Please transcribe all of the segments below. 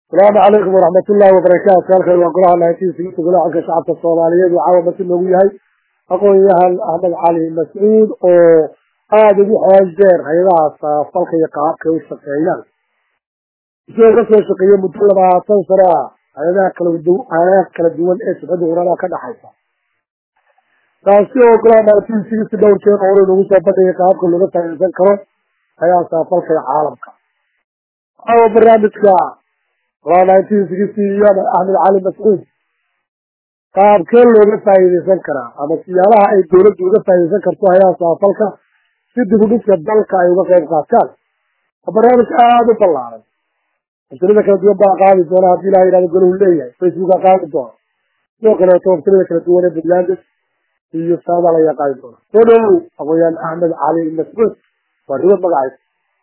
asalaamu calaykum waraxmat ullaahi wabarakaatu halkan waa golaha naintiinsigista golaha xalka shacabka soomaaliyeed uu caawa masi noogu yahay aqoon-yahan axmed cali mascuud oo aada ugu xool deer hay-adaha saafalka iyo qaabka u shaqeeyaan isagoo kasoo shaqeeyey muddo labaatan sano ah hay-adaha kalahay-adaha kala duwan ee sifada quraanaha ka dhaxaysa taasi oo golaha naintiinsigista dhowr jeer hore nagu soo bandhigay qaabka looga faa'iidaysan karo hay-adaha saafalka ee caalamka caawa barnaamijka golaha naintiinsigista iyo axmed cali mascuud qaabkee looga faa'iidaysan karaa ama siyaalaha ay dawladdu uga faa'iidaysan karto hay-adaha saafalka si dib u dhiska dalka ay uga qayb qaataan waa barnaamij aada u ballaaran waftilada kala duwan baa qaadi doona haddii ilaha yihahdo golahu leeyahay facebooka qaadi doona sidoo kaleeto waftilada kala duwan ee puntland iyo saada layaa qaadi doona soo dhowow aqoyaan axmed cali mascuud waa ribad magacaysa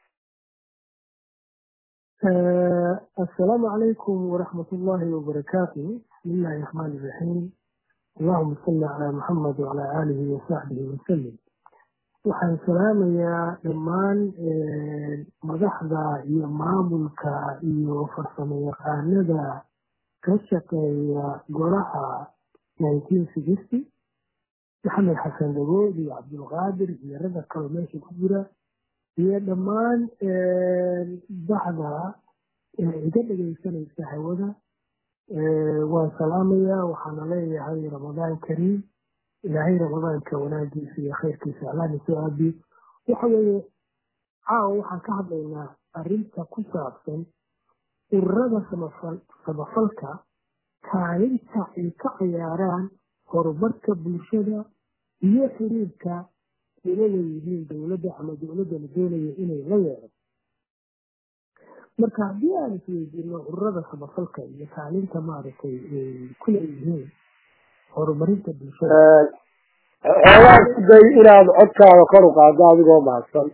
السلام عليكم ورحمة الله وبركاته بسم الله الرحمن الرحيم اللهم صل على محمد وعلى آله وصحبه وسلم waxaan salaamayaa dhammaan madaxda iyo maamulka iyo farsamo yaqaanada ka shaqeeya golaha nineteen sixty maxamed xasan dhagood iyo cabdulqaadir iyo ragga kaloo meesha ku jira iyo dhammaan baxda iga dhegaysanaysa hawada waan salaamayaa waxaana leeyahay ramadaan kariim ilaahay ramadaanka wanaagiisa iyo khayrkiisa allaana soo aabiyo waxa weeye caawa waxaan ka hadlaynaa arrinta ku saabsan ururada samafalka kaalinta ay ka ciyaaraan horumarka bulshada iyo xiriirka ila leeyihiin dowladda ama dowladda la doonaya inay la yeedo marka haddii aan isweydiino ururada samafalka iyo kaalinta maaragtay ay ku leeyihiin horumarinta bulshada xoogaa ku day inaad codkaada kor u qaado adigoo mahadsan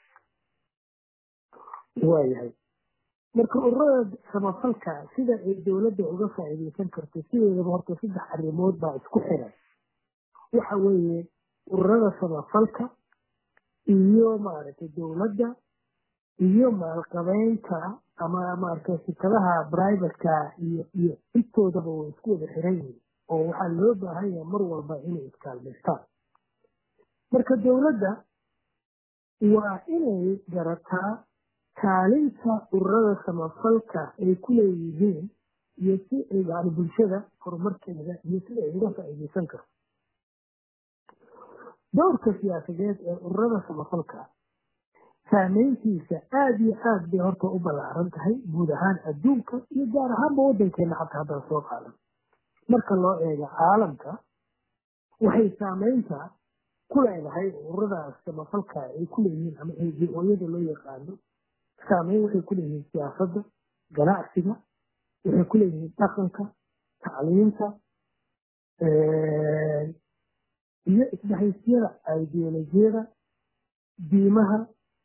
waayahay marka ururada samafalka sida ay dowladda uga faa'iidaysan karto sideedaba horta saddex arrimood baa isku xiran waxa weeye ururada samafalka iyo maaragtay dowladda iyo maalqabeynta ama maaragtay shirkadaha privateka iyo iyo intoodaba way isku wada xiran yihiin oo waxaa loo baahan yahay mar walba inay iskaalmaystaan marka dowladda waa inay garataa kaalinta ururada samafalka ay ku leeyihiin iyo si ay yani bulshada horumarkeeda iyo sida ay uga faa'iidaysan karto dowrka siyaasadeed ee ururada samafalka saameyntiisa aada iyo aad bay horta u ballaaran tahay guud ahaan adduunka iyo gaar ahaanba waddankeena xataa haddaan soo qaadan marka loo eego caalamka waxay saameynta ku leedahay ururadaas samafalka ay ku leeyihiin ama o-yada loo yaqaano saameyn waxay ku leeyihiin siyaasadda ganacsiga waxay ku leeyihiin dhaqanka tacliinta iyo isdhexaysyada ideolojiyada diimaha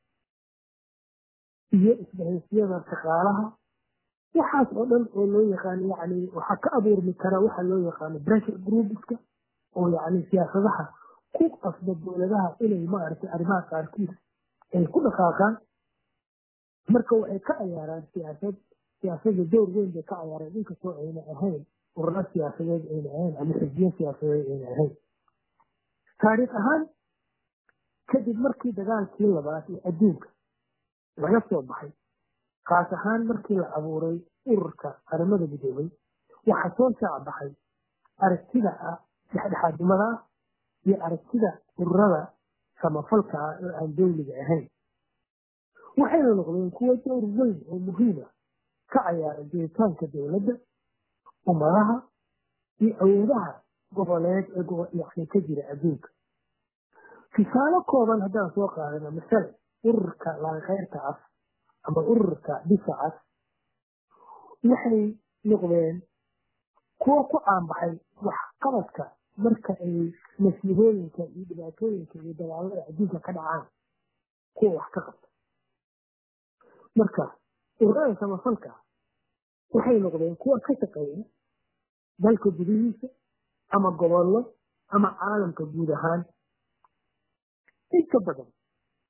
iyo isdhexaysyada shaqaalaha waxaas oo dhan oo loo yaqaano yani waxaa ka abuurmi kara waxa loo yaqaano pressure groupeska oo yani siyaasadaha ku qasba dowladaha inay maaragtay arrimaha qaarkiis ay ku dhaqaaqaan marka waxay ka cayaaraan siyaasad siyaasada door weyn bay ka cayaareen inkastoo ayna ahayn ururo siyaasadeed ayna ahayn ama xisbiyo siyaasadeed ayna ahayn taariikh ahaan kadib markii dagaalkii labaad ee adduunka laga soo baxay kaas ahaan markii la abuuray ururka qaramada midoobay waxaa soo shaacbaxay aragtida ah dhexdhexaadnimada ah iyo aragtida ururada samafalka ah oo aan dowliga ahayn waxayna noqdeen kuwo dowr weyn oo muhiima ka cayaara jiritaanka dowladda ummadaha iyo awoodaha goboleed ee yani ka jira adduunka tusaale kooban haddaan soo qaadana masale ururka laankeyrta cas ama ururka bisa cas waxay noqdeen kuwo ku caanbaxay waxqabadka marka ay masiibooyinka iyo dhibaatooyinka iyo dagaalada adduunka ka dhacaan kuwa wax ka qabta marka ururada samafalka waxay noqdeen kuwa ka shaqeeya dalka gudihiisa ama gobollo ama caalamka guud ahaan inta badan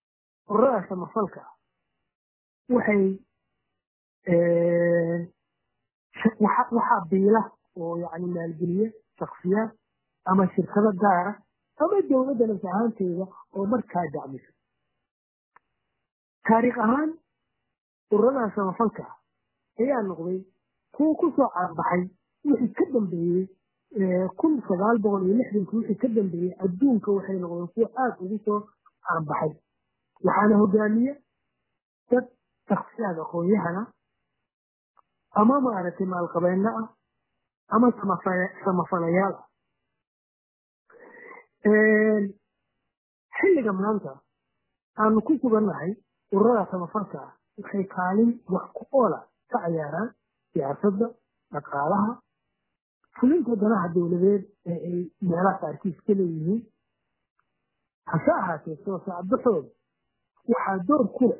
ururada samafalka waxay waxaa biila oo yani maalgeliya shaksiyaad ama shirkado gaara ama dowladda nafs ahaanteeda oo markaa dacmisa taariikh ahaan ururadaa samafalka ayaa noqday kuwa kusoo caanbaxay wixii ka dambeeyey kun sagaal boqol iyo lixdankii wixii ka dambeeyey adduunka waxay noqdeen kuwa aada ugu soo caanbaxay waxaana hogaamiye dad shaksiyaad aqoon-yahana ama maaragtay maalqabeenno ah ama samafalayaal ah xilliga maanta aanu ku sugannahay ururada samafalka ah waxay kaalin wax ku oola ka ciyaaraan siyaasadda dhaqaalaha fulinta danaha dowladeed ee ay meelaha qaarkiis ka leeyihiin hase ahaatee soo saacbaxooda waxaa door ku leh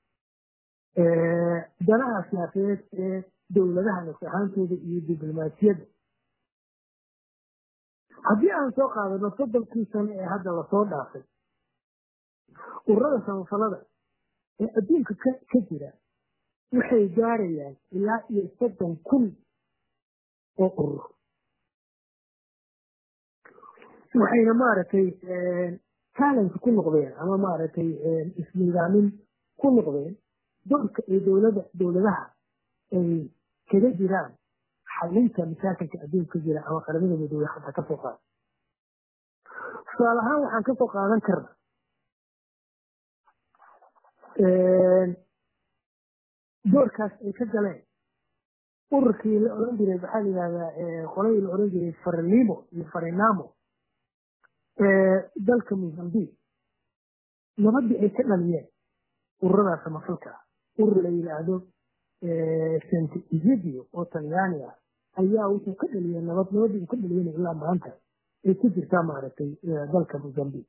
danaha siyaasadeed ee dowladaha nafs ahaantooda iyo diblomaasiyadda haddii aan soo qaadano soddonkii sano ee hadda lasoo dhaafay ururada samafalada ee adduunka ka jira waxay gaarayaan ilaa iyo soddon kun oo urur waxayna maaragtay talent ku noqdeen ama maaragtay isnidaamin ku noqdeen doorka ay dowlada dowladaha ay kaga jiraan xalinta mashaakilka adduunka jira ama qaramada midoobey hadda kasoo qaada tusaale ahaan waxaan kasoo qaadan karna doorkaas ay ka galeen ururkii la oran jiray maxaa la yihahdaa qoladii la oran jiray farinimo iyo farinamo dalka mozambique nabadii ay ka dhaliyeen ururada samafalka ah urur la yidhaahdo sant egidio oo talyaani ah ayaa wuxuu ka dhaliyay nabad nabadii uu ka dhaliyana ilaa maanta ay ku jirtaa maaragtay dalka mozambique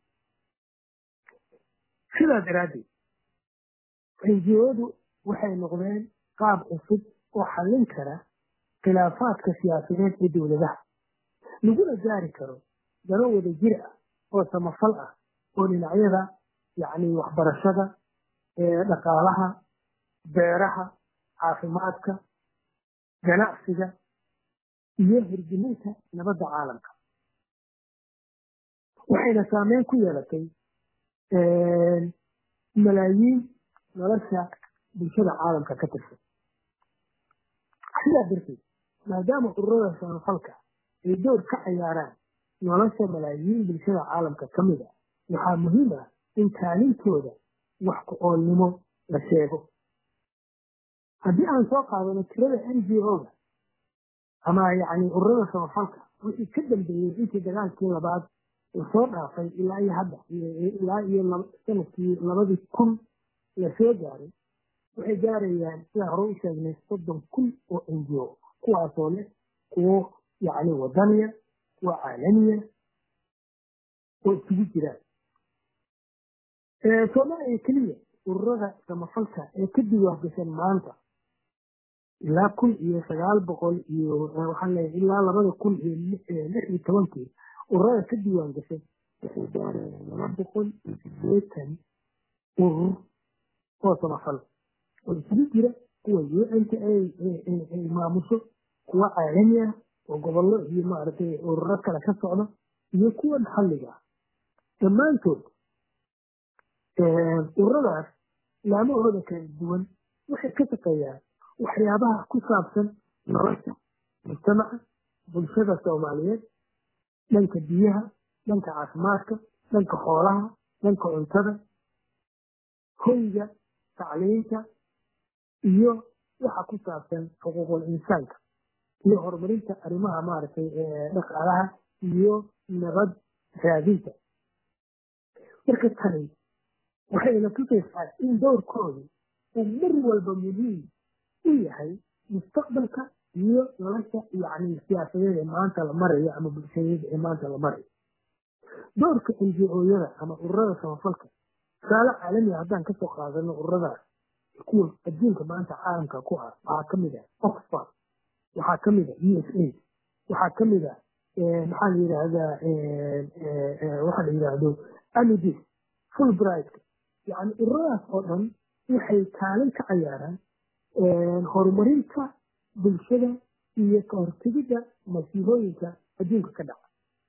sidaa daraaddeed ngo-du waxay noqdeen qaab cusub oo xallin kara khilaafaadka siyaasadeed ee dowladaha laguna gaari karo dano wada jir ah oo samafal ah oo dhinacyada yacni waxbarashada dhaqaalaha beeraha caafimaadka ganacsiga iyo hirgelinta nabadda caalamka waxayna saameyn ku yeelatay malaayiin nolosha bulshada caalamka ka tirsan sidaa darteed maadaama ururada samafalka ay door ka ciyaaraan nolosha malaayiin bulshada caalamka ka mid a waxaa muhiim ah in kaalintooda wax ku oolnimo la sheego haddii aan soo qaadano tirada n g o-ga ama yacni ururada samafalka wixii ka dambeeyey intii dagaalkii labaad lasoo dhaafay ilaa iyo hadda ilaa iyo sanadkii labadii kun lasoo gaaray waxay gaarayaan sidaan hore u sheegnay soddon kun oo n g o kuwaasoo leh kuwo yacni wadaniya kuwa caalamiya oo isugu jiraan soomaaliya keliya ururada samafalka ee ka diwaangashan maanta ilaa kun iyo sagaal boqol iyo waxaan leeyahay ilaa labada kun iyo lix iyo tobankii ururada ka diiwaan gashay waxay gaarayaan laba boqol iyo sideetan urur oo samafal oo isugu jira kuwa un-ta ay maamusho kuwa caalami ah oo gobollo iyo maaragtay ururo kale ka socda iyo kuwa maxalliga ah dhammaantood ururadaas laamahooda kala duwan waxay ka shaqeeyaan waxyaabaha ku saabsan nolosha mujtamaca bulshada soomaaliyeed dhanka biyaha dhanka caafimaadka dhanka xoolaha dhanka cuntada hoyga tacliinta iyo waxa ku saabsan xuquuqul insaanka iyo horumarinta arrimaha maaragtay dhaqaalaha iyo nabad raadinta marka tani waxayna tusaysaa in dowrkoodu uu mar walba muhiim u yahay mustaqbalka iyo nolosha yacni siyaasadeed ee maanta la marayo ama bulshadeed ee maanta la marayo doorka ngo-yada ama ururada samafalka tusaale caalamiga haddaan kasoo qaadano ururadaas kuwa adduunka maanta caalamka ku ah waxaa kamid ah oxford waxaa kamid ah u s a waxaa kamid ah maxaa la yidhaahdaa waxa la yidhaahdo amidis fulbright yani ururadaas oo dhan waxay kaalin ka cayaaraan horumarinta bulshada iyo ka hortegidda masiibooyinka adduunka ka dhaca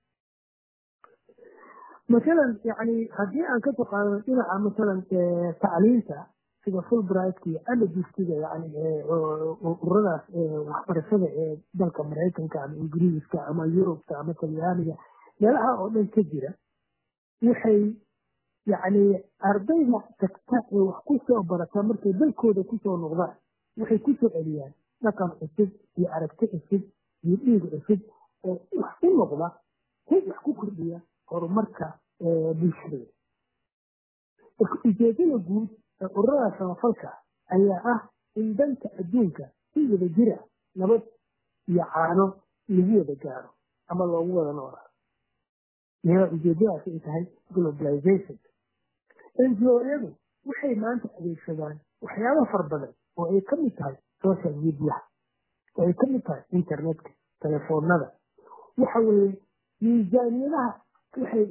masalan yani haddii aan kasoo qaadano dhinaca masalan tacliinta sida fulbrightka iyo allergistiga yani ururadaas waxbarashada ee dalka maraykanka ama ingiriiska ama yurubka ama talyaaniga meelaha oo dhan ka jira waxay yani ardayda tagta ee wax kusoo barata markay dalkooda kusoo noqdaan waxay kusoo celiyaan dhaqan cusub iyo aragti cusub iyo dhiig cusub oo wax u noqda si wax ku kordhiya horumarka bulshadooda ujeedada guud ee ururada samafalka ayaa ah in danta adduunka si wada jira nabad iyo caano lagu wada gaaro ama loogu wada noolaa iyada ujeedadaas ay tahay globalization ngo-yadu waxay maanta adeegsadaan waxyaaba far badan oo ay ka mid tahay social media oo ay ka mid tahay internetka telefoonada waxa weeye miisaaniyadaha waxay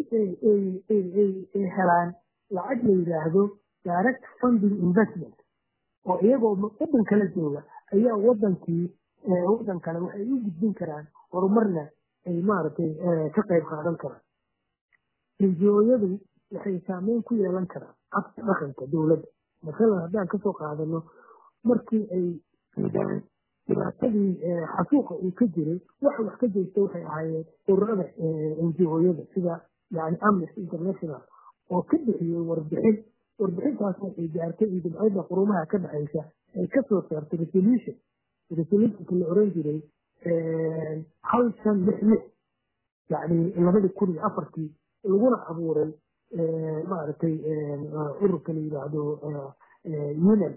helaan lacag la yidhaahdo direct funding investment oo iyagoo wadan kala jooga ayaa wadankii wadan kale waxay u gudbin karaan horumarna ay maaragtay ka qayb qaadan karaan ngo-yadu waxay saameyn ku yeelan karaan habka dhaqanka dowladda masalan haddaan kasoo qaadano markii ay dhibaatadii xasuuqa uu ka jiray waxa wax ka jeysta waxay ahaayeen ururada ngo-yada sida yani amnesty international oo ka bixiyey warbixin warbixintaas waxay gaartay iyo dibcadda qurumaha ka dhexaysa ay kasoo saartay resolution resolutionka la oran jiray hal shan lix lix yani labadii kun iyo afartii laguna abuuray maaragtay ururka la yidhaahdo unan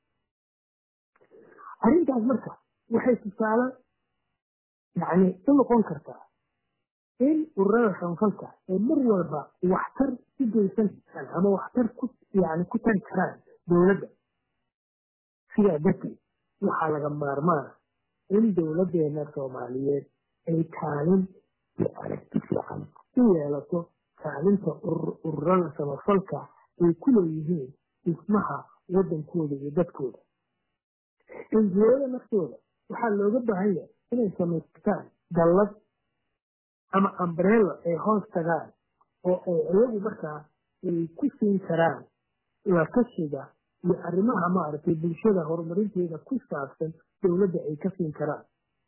arrintaas marka waxay tusaale yani u noqon kartaa in ururada samfalka ee mar walba waxtar ku geysan karaan ama waxtar ku yani ku tari karaan dowladda sidaa darteed waxaa laga maarmaana in dowladeena soomaaliyeed ay kaalin iyo aragti fiican u yeelato kaalinta ururada samafalka ay ku leeyihiin dhismaha wadankooda iyo dadkooda enjiyada naftooda waxaa looga baahan yahay inay samaystaan dallad ama ambrello ay hoos tagaan oo ay iyagu markaa ay ku siin karaan lakashiga iyo arrimaha maaragtay bulshada horumarinteeda ku saabsan dowladda ay ka siin karaan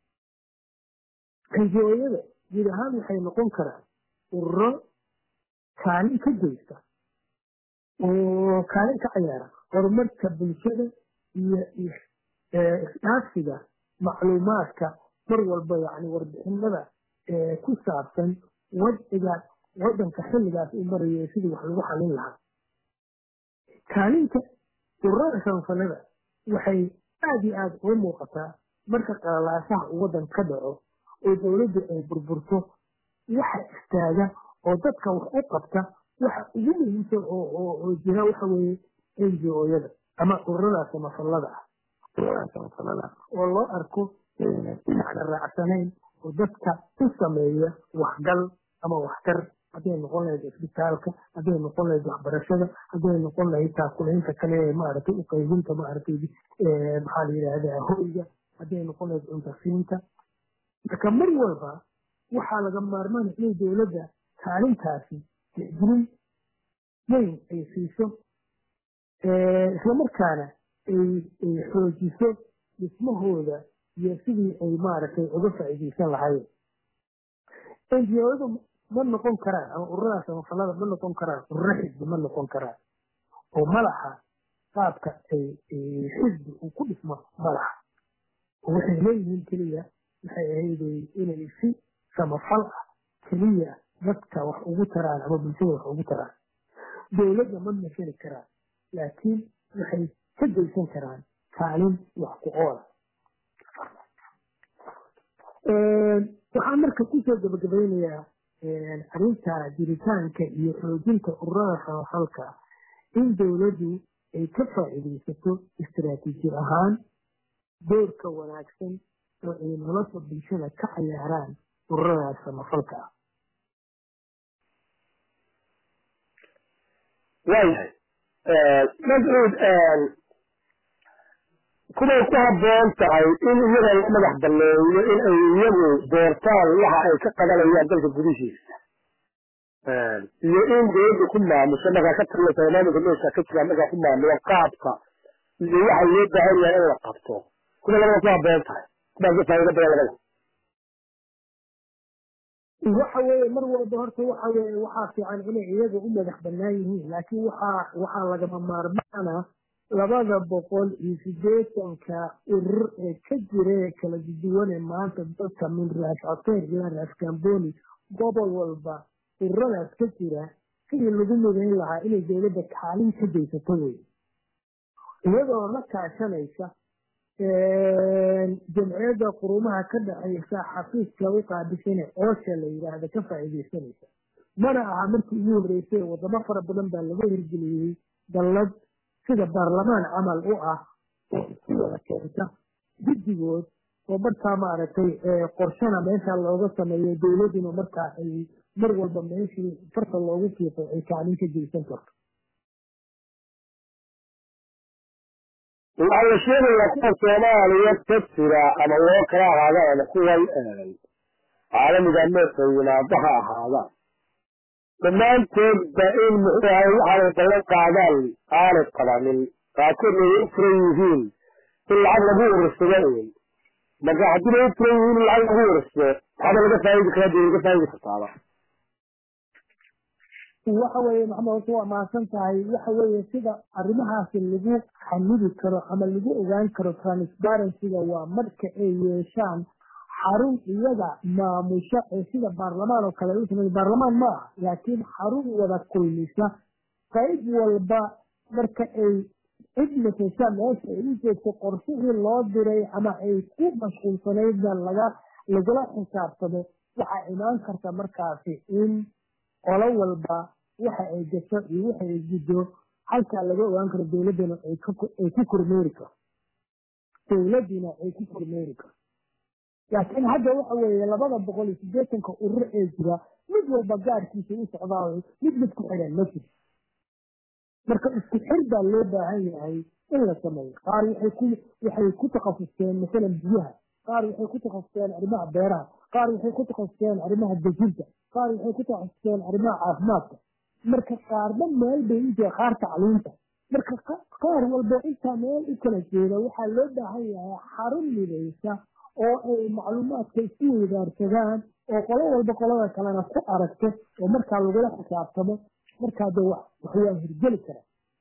enjiyada guud ahaan waxay noqon karaan ururo kaalin ka geysta oo kaalin ka ciyaara horumarka bulshada iyo isdhaafsiga macluumaadka mar walba yani warbixinada ku saabsan wadciga wadanka xilligaas u maraya sidii wax lagu xalin lahaa kaalinta ururada samafalada waxay aada iyo aada uga muuqataa marka qalalaasaha uu wadan ka dhaco oo dowladdu ay burburto waxa istaaga oo dadka wax u qabta waxa ugu muhiimsan oo jira waxa weeye ngo-yada ama ururada samafalada ah ururada samafalada oo loo arko inayna raacsanayn oo dadka u sameeya waxgal ama waxtar hadday noqon lahayd isbitaalka hadday noqon lahayd waxbarashada hadday noqon lahayd taakulaynta kale ee maaragtay uqaybinta maaragtay maxaa la yidhaahdaa hoyga hadday noqon lahayd cuntasiinta marka mar walba waxaa laga maarmaana inay dowladda kaalintaasi tixgelin weyn ay siiso islamarkaana ay xoojiso dhismahooda iyo sidii ay maaragtay uga faa'iidaysan lahaayeen ngo-yadu ma noqon karaan ama ururada samafalada ma noqon karaan ururo xisbi ma noqon karaan oo madaxa qaabka ay xisbi uu ku dhismo madaxa oo waxay leeyihiin keliya waxay ahayd inay si samafal ah keliya dadka wax ugu taraan ama bulshada wax ugu taraan dowladda ma mashali karaan laakiin waxay ka geysan karaan kaalin wax ku oola waxaan marka kusoo gabagabaynayaa arrinta jiritaanka iyo xoojinta ururada samafalka in dowladdu ay ka faa'iidaysato istaraatiiji ahaan doorka wanaagsan oo ay nolosha bulshada ka cayaaraan ururadaas samafalka ah waayahay mascuud kuway ku habboon tahay in iyaga la madax balleeyo in ay iyagu doortaan waxa ay ka qabanayaan dalka gudihiisa iyo in dowladda ku maamusho markaa ka taliya barnaamijka meesha ka jira markaa ku maamulo qaabka iyo waxa loo baahan yahay in la qabto kuwa labada ku habboon tahay kuwaas ka faa'iido badan labada waxa weeye mar walba horta waxa weeye waxaa fiican inay iyaga u madax banaan yihiin laakiin waxaa waxaa lagama maarmaana labada boqol iyo sideetanka urur ee ka jira ee kala duwane maanta dadka min raas coteer ilaa raas gamboni gobol walba ururadaas ka jira sidii lagu midayn lahaa inay dowladda kaalin ka geysato wey iyadoo la kaashanaysa jamciyadda qurumaha ka dhexeysa xafiiska u qaabisane oosha la yidhaahda ka faa'iidaysanaysa mana aha markii ugu horreysay wadamo fara badan baa laga hirgeliyey dallad sida baarlamaan camal u ah oo isku wada keenta guddigood oo markaa maaragtay qorshana meesha looga sameeyo dowladduna markaa ay mar walba meeshii farta loogu fiiqo ay kaalin ka geysan karto waxaa la sheegayaa kuwa soomaaliya ka jira ama loo kala ahaadaan ama kuwan caalamiga meesha yimaado ha ahaadaan dhammaantoodba in muxuu ahay waxaanay ballan qaadaan aanay qabanin qaarkood ay u furan yihiin in lacag lagu urursado un marka haddii ay u furan yihiin in lacag lagu urursado waxba laga faa'idi karaa dee laga faa'idi kartaaba waxa weeye maxamed horta waa mahadsan tahay waxa weeye sida arrimahaasi lagu xamidi karo ama lagu ogaan karo transparencyga waa marka ay yeeshaan xarun iyaga maamusho ee sida baarlamaan oo kale u samey baarlamaan ma aha laakiin xarun wada kulmisa qayb walba marka ay cid matesha meesha ay u joogto qorshihii loo diray ama ay ku mashquulsanaydna laga lagula xisaabtamo waxaa imaan karta markaasi in qolo walba waxa ay gasho iyo waxa ay guddo halkaa laga ogaan karo dowladdana ay ku kormeeri karo dowladdina ay ku kormeeri karo laakiin hadda waxa weeye labada boqol iyo siddeetanka urur ee jira mid walba gaarkiisa u socdaayo mid mid ku xidhan ma jiro marka isku xir baa loo baahan yahay in la sameeyo qaar waxay ku waxay ku takhasusteen masalan biyaha qaar waxay ku takhasusteen arrimaha beeraha qaar waxay ku takhasusteen arrimaha dejinta qaar waxay ku takhasusteen arrimaha caafimaadka marka qaarba meel bay u jira qaar tacliinta marka qaar walba intaa meel u kala jeeda waxaa loo baahan yahay xarun midaysa oo ay macluumaadka isku weydaarsadaan oo qolo walba qolada kalena ku aragto oo markaa lagula xisaabtamo markaa de wax waxwaa hirgeli kara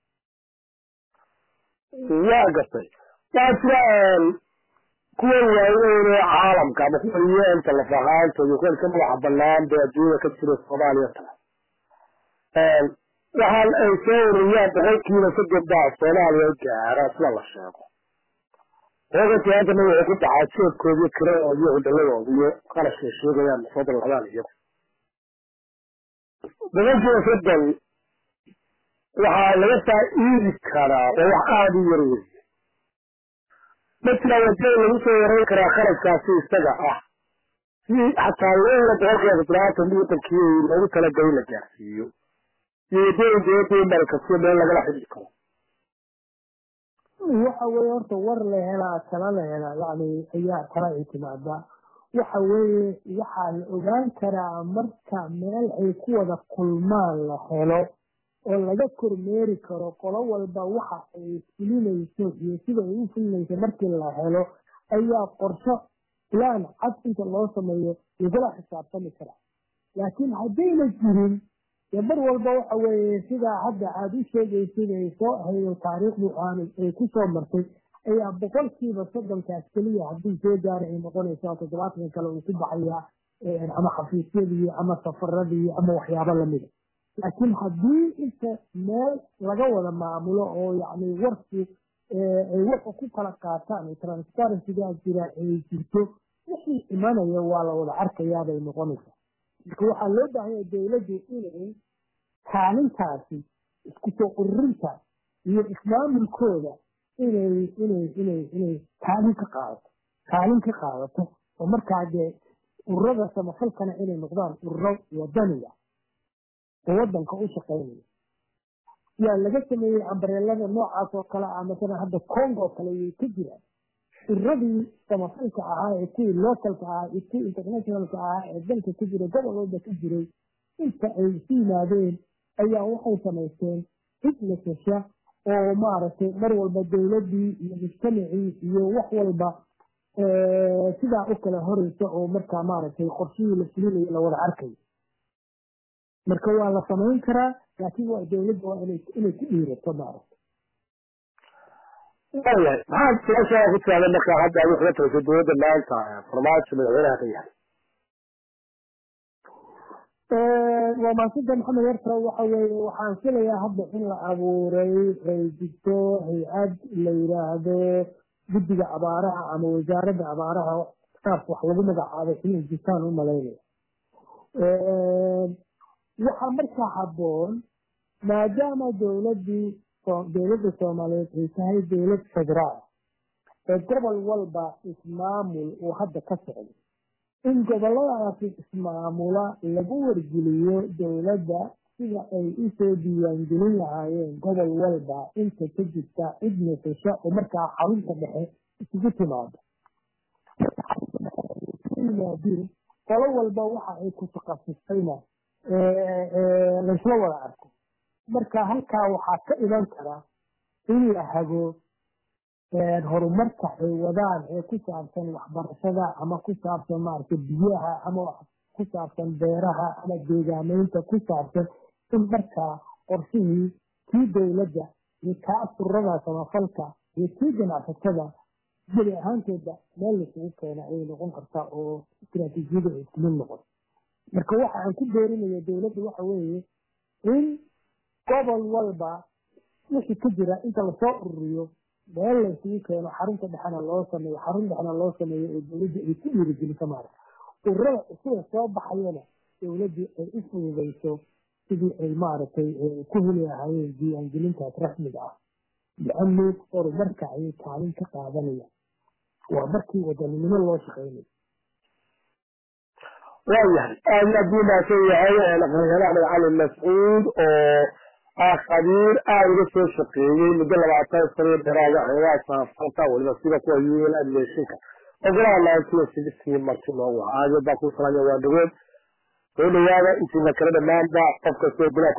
waa gartay waa jira kuwa waaweyn ee caalamka ama kuwa yeenta laf ahaantooda kuwan ka madaxa banaan bee adduunyada ka jira soomaaliya kale waxaan ay soo ururiyaan boqolkiiba soddon baa soomaaliya gaara sida la sheego boqolkii haddana waxay ku dhacaa jeebkoodiyo kiradooda iyo hudhaladooda iyo qarashkay sheegayaan soo dalladaan iyagu boqolkiiba soddon waxaa laga faa'iidi karaa oo wax aada u yar weeye matala wadada lagu soo yareyn karaa kharashkaasi isaga ah si xataa loo helo boqolkiiba toddobaatan wadankii loogu talagalay la gaarsiiyo iyo wadooyin dowladda in markasiyo meel lagala xidhi karo waxa weeye horta war la helaa tala la helaa yani ayaa tala ay timaadaa waxa weeye waxaa la ogaan karaa marka meel ay ku wada kulmaan la helo oo laga kormeeri karo qolo walba waxa ay fulinayso iyo sida ay u fulinayso markii la helo ayaa qorsho plan cad inta loo sameeyo lagula xisaabtami karaa laakiin haddayna jirin dee mar walba waxa weeye sidaa hadda aada u sheegaysid ay soo haydo taariikhdu aanu ay ku soo martay ayaa boqolkiiba soddonkaas keliya haddii soo gaara ay noqonaysaa toddobaatan kale uu ku baxayaa ama xafiisyadii ama safaradii ama waxyaabo lamida laakiin haddii inta meel laga wada maamulo oo yacni warki ay warka ku kala qaataan transparencygaa jira ay jirto wixii imanaya waa la wada arkayaabay noqonaysaa marka waxaa loo baahanya dowladdu inay kaalintaasi isku soo ururinta iyo ismaamulkooda inay inay inay inay kaalin ka qaadato kaalin ka qaadato oo markaa dee ururada samafalkana inay noqdaan ururo wadaniga oo wadanka u shaqaynaya yaa laga sameeyey ambareelada noocaas oo kale ah masalan hadda congo kale yay ka jiraan iradii samafalka ahaa ee kuwii localka ahaa iyo kuwii internationalka ahaa ee dalka ka jiray gobol walba ka jiray inta ay isu yimaadeen ayaa waxay samaysteen cid nasasha oo maaragtay mar walba dowladii iyo mujtamacii iyo wax walba sidaa u kala horeysa oo markaa maaragtay qorshihii la fulinayo la wada arkayo marka waa la samayn karaa laakiin waa dowladda waa inay ku dhiirato maaragtay waayahay maxaad su-aashaa ku tiraada markaa hadda adigu kaga tagaysay dowladda maanta farmaajo madaxweynaha ka yahay waa maasida maxamed yarta waxa weeye waxaan filayaa hadda in la abuuray ay jirto hay-ad la yidhaahdo guddiga abaaraha ama wasaaradda abaaraha saas wax lagu magacaabay inay jirtaan u malaynaya waxaa markaa habboon maadaama dowladii dowladda soomaaliyeed ay tahay dowlad federaal ee gobol walba ismaamul uu hadda ka socdo in goboladaasi ismaamula lagu wargeliyo dowladda sida ay usoo diiwaangelin lahaayeen gobol walba inta ka jirta cid nasasho oo markaa xarunta dhexe isugu timaado qolo walba waxa ay ku takasustayna laysla wada arko marka halkaa waxaa ka iman kara in la hago horumarka ay wadaan ee ku saabsan waxbarashada ama ku saabsan maaragtay biyaha ama ku saabsan beeraha ama deegaameynta ku saabsan in markaa qorshihii kii dowladda iyo kaa surada samafalka iyo kii ganacsatada geli ahaantooda meel laisugu keena ayay noqon kartaa oo istiraatiijiyada ay ismin noqon marka waxa aan ku doorinaya dowladda waxa weeye in gobol walba wixii ka jira inta lasoo ururiyo meel laysugu keeno xarunta dhexena loo sameeyo xarun dhexena loo sameeyo oo dowladda ay ku dhiirigeliso maarata ururada cusuba soo baxayana dowladdii ay u fududayso sidii ay maaragtay ku heli lahaayeen diiwaangelintaas rasmiga ah lianu horumarka ayay kaalin ka qaadanaya waa markii wadaninimo loo shaqeynayo waayahay aad aad buu mahadsan yahay aqoonyahan axmed cali mascuud oo ah khabiir aada uga soo shaqeeyey muddo labaatan sano dheeraada xoogaa saafalka weliba sida kuwa un admishinka ogolaha nineteen sixty marti noogu ah aad baa ku salaamaya waa dhaweed soo dhawaada intiina kale dhammaanba qof kastoo golaha